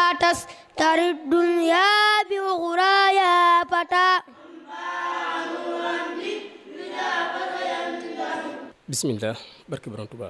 لا تستر الدنيا بأخرى يا فتى bismillah barke borom Tuubaa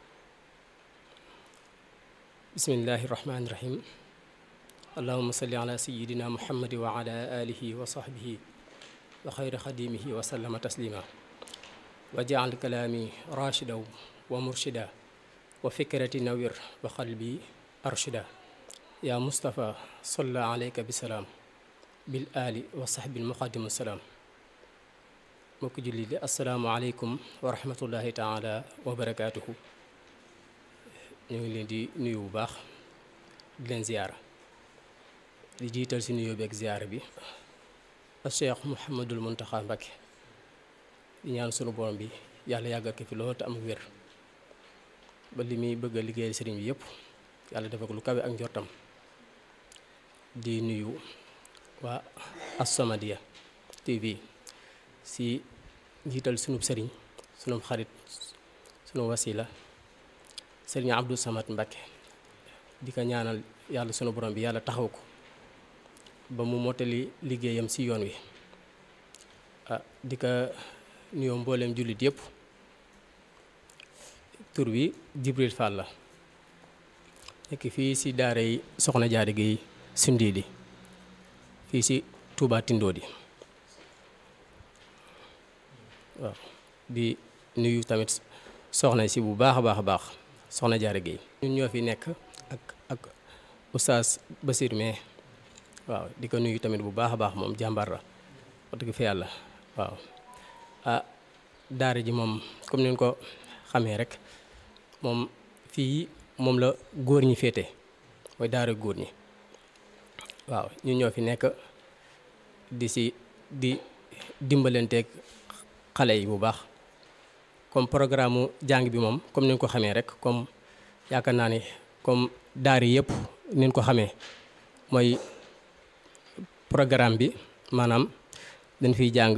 bismillahi rahmaani rahim allahuma salli ala sayidina muhammadi wa ala alihi wa sahbihi wa xayri xadimihi wa sallama taslima wa jaal kalaami rachida wa murshida wa fikrati nawir wa qalbi arshida ya mustapha salla alayka bisalaam bil ali wa sahbil muqaddimu salaam mbokk julli di asalaamaaleykum wa rahmatullahi taala wa barakaatuhu ñu ngi leen di nuyu bu baax di leen ziyaara di jiital si nuyoo bi ak ziyaara bi a cheikh mouhamadul muntaxa mbakke di ñaan sunu borom bi yàlla yàggal ko fi loolu te am wér ba li muy bëgg a liggéeyal sëriñ bi yëpp yàlla dafa ko lu kawe ak njortam di nuyu waa As-Samadiyya TV si njiital sunub sëriñ sunub xarit sunu wasila sëriñ Abdou Samad Mbakke di ko ñaanal yàlla sunu borom bi yàlla taxaw ko ba mu mottali liggéeyam si yoon wi ah di ko nuyoo mbooleem jullit yëpp tur wi Jibril Fall la nekk fii si daara yi soxna jaari gi Sindiidi fii si Touba Tindoodi waaw di nuyu tamit soxna si bu baax a baax a baax soxna Jaara Géey ñun ñoo fi nekk ak ak oustaz Basir mais waaw di ko nuyu tamit bu baax a baax moom jàmbaar la wax dëgg fi yàlla waaw ah daara ji moom comme ni ko xamee rek moom fii moom la góor ñi féete mooy daara góor ñi waaw ñun ñoo fi nekk di si di dimbalanteeg xale yi bu baax comme programme mu jàng bi moom comme ni ñu ko xamee rek comme yaakaar naa ne comme daara yëpp ni ñu ko xamee mooy programme bi maanaam dañ fiy jàng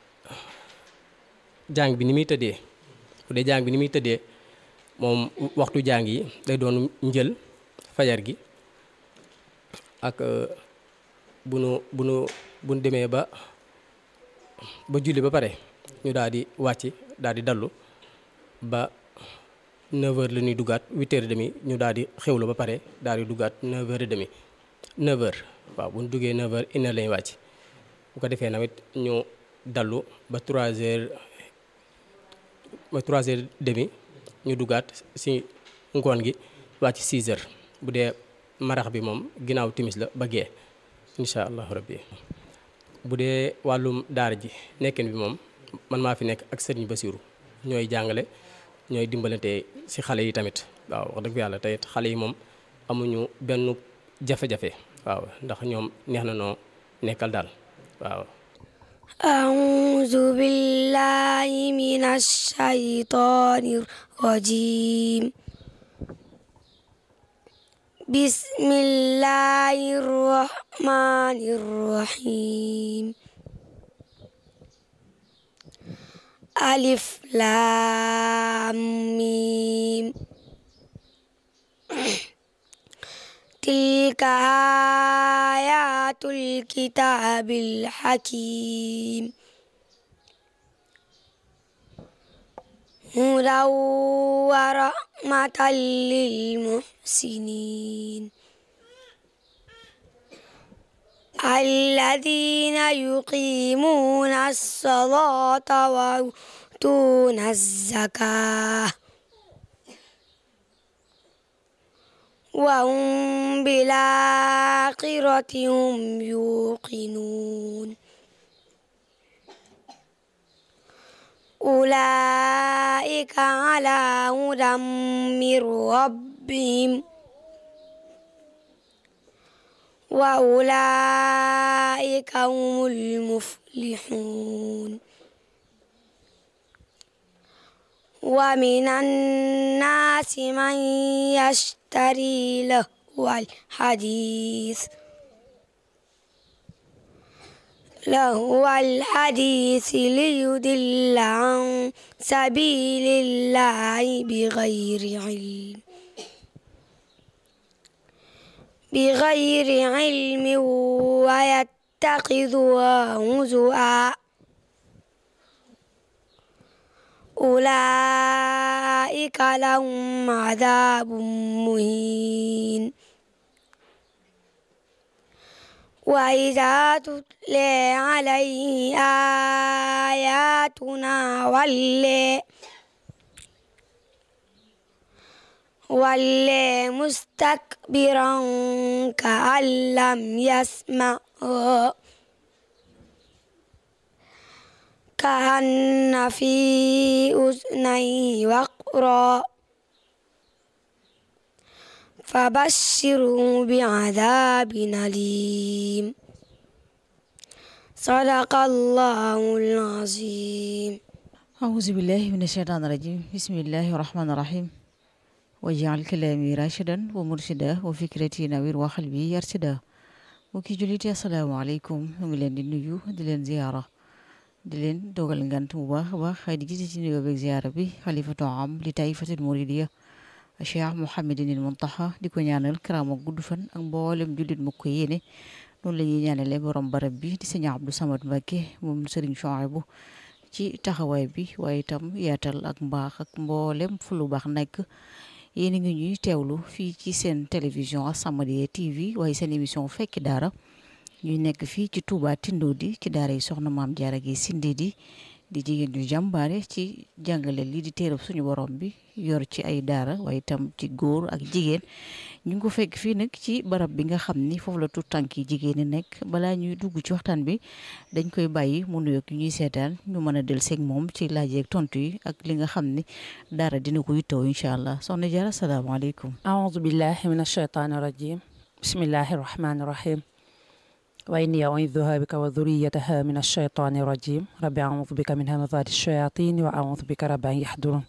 jàng bi ni muy tëddee bu dee jàng bi ni muy tëddee moom waxtu jàng yi day doon njël fajar gi ak bu nu bu nu bu nu demee ba ba julli ba pare ñu daal di wàcc daal di dallu ba 9h la ñuy duggaat 8h30 ñu daal di xewlu ba pare daal di duggaat 9h30 9h waaw bu ñu duggee 9h une heure lañuy wàcc bu ko defee nawet ñu dallu ba 3h ba 3h30 ñu duggaat si ngoon gi wàcc 6h bu dee marax bi moom ginnaaw timis la ba gee incha allahu rabbi bu dee wàllum daara ji nekkin bi moom man maa fi nekk ak sëriñ Basiru ñooy jàngale ñooy dimbalante ci xale yi tamit waaw wax dëgg yàlla tey xale yi moom amuñu benn jafe-jafe waaw ndax ñoom neex na noo nekkal daal waaw أعوذ بالله من الشيطان الرجيم بسم الله الرحمن الرحيم ألف لام ميم تلك آيات الكتاب الحكيم هدى ورحمة للمحسنين الذين يقيمون الصلاة ويؤتون الزكاة وهم بالآخرة هم يوقنون أولئك على هدى من ربهم وأولئك هم المفلحون ومن الناس من يشتري لهو الحديث لهو الحديث ليضل عن سبيل الله بغير علم بغير علم ويتخذها هزؤا أولئك لهم عذاب مهين وإذا تتلى عليه آياتنا ولي ولي مستكبرا كأن لم يسمعها كأن في أذنيه وقرا فبشره بعذاب أليم صدق الله العظيم أعوذ بالله من الشيطان الرجيم بسم الله الرحمن الرحيم واجعل كلامي راشدا ومرشدا وفكرتي نوير وقلبي يرشدا mbokki jullit yi asalaamaaleykum ñu ngi leen di nuyu di leen ziyaara di leen dogal ngant bu baax a baax di gis ci nuyoo beeg ziyaara bi xalifatu am li taifatul muridiya Cheikh Mouhamadinil Muntaxa di ko ñaanal karaama gudd fan ak mboolem jullit mu ko yéene noonu la ñuy ñaanale borom barab bi di sëñ Abdou Samad Mbacké moom Sëriñ Chouaïbou ci taxawaay bi waaye itam yaatal ak mbaax ak mboolem fu lu baax nekk yéen a ngi ñuy teewlu fii ci seen télévision As-Samadiyya TV waaye seen émission fekki daara ñuy nekk fii ci Touba Tindodi ci daara yi soxna maam Jaara gi Sindidi di jigéen ñu jàmbaare ci jàngale lii di téerab suñu borom bi yor ci ay daara waaye itam ci góor ak jigéen ñu ngi ko fekk fii nag ci barab bi nga xam ni foofu la tuut tànk yi jigéen ñi nekk balaa ñuy dugg ci waxtaan bi dañ koy bàyyi mu nuyoog ñuy seetaan ñu mën a del seeg moom ci laaj ak tontu yi ak li nga xam ni daara dina ko yittoo incha allah soxna Jaara asalaamaaleykum أعوذ بالله من الشيطان الرجيم بسم الله الرحمن الرحيم وإني أعوذها بك وذريتها من الشيطان الرجيم رب أعوذ بك من همزات الشياطين وأعوذ بك رب أن يحضرون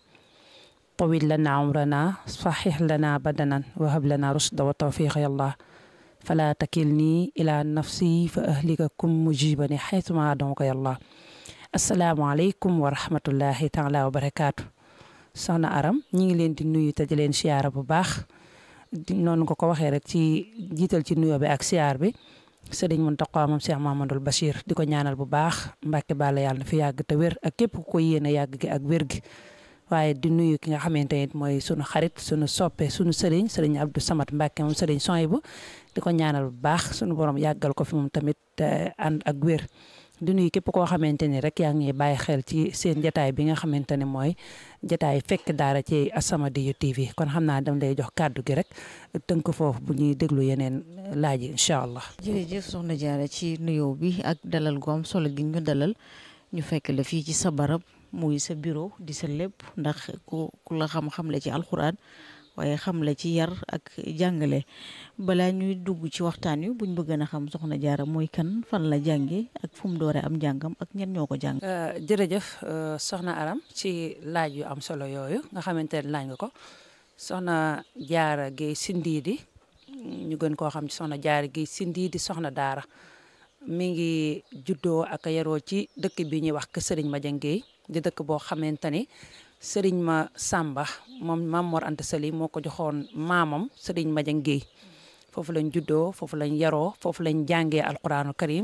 طويل لنا عمرنا صحح لنا بدنا وهب لنا رشد وتوفيق يا الله فلا تكلني إلى نفسي فأهلككم مجيبني حيثما أدعوك يا الله السلام عليكم ورحمة الله تعالى وبركاته soxna aram ñi ngi leen di nuyu te di leen siyaara bu baax di noonu nga ko waxee rek ci jiital ci nuyoo bi ak siyaar bi sëriñ Muntaqa moom Cheikh Mamadou Bachir di ko ñaanal bu baax Mbàkke Balla yàlla na fi yàgg te wér ak képp ku ko yéene yàgg gi ak wér gi waaye di nuyu ki nga xamante ne mooy sunu xarit sunu soppe sunu sëriñ sëriñ Abdou Samad Mbàkke moom sëriñ Soyibu di ko ñaanal bu baax sunu borom yàggal ko fi moom tamit ànd ak wér di nuyu képp koo xamante ni rek yaa ngi bàyyi xel ci seen jataay bi nga xamante ne mooy jataay fekk daara ci As-Samadiyya TV kon xam naa dam lay jox kàddu gi rek tënk foofu bu ñuy déglu yeneen laaj yi incha allah. jërëjëf soxna Jaara ci nuyoo bi ak dalal gu am solo gi ñu dalal ñu fekk la fii ci sa barab muy sa bureau di sa lépp ndax ku ku la xam-xam la ci alxuraan waaye xam la ci yar ak jàngale balaa ñuy dugg ci waxtaan wi buñ bëgg na xam soxna Jaara mooy kan fan la jànge ak fu mu doore am jàngam ak ñen ñoo ko jàng jërëjëf soxna Aram ci laaj yu am solo yooyu nga xamante ne laaj nga ko soxna Jaara Géey Sindiidi ñu gën koo xam ci soxna Jaara Géey Sindiidi soxna daara mi ngi juddoo ak yaroo ci dëkk bi ñuy wax kër Sëriñ Madiang Géey di dëkk boo xamante ni sëriñ ma Samba moom Maam Mor Anta Sali moo ko joxoon maamam sëriñ Madiang Géey foofu lañ juddoo foofu lañ yaroo foofu lañ jàngee alquraanu karim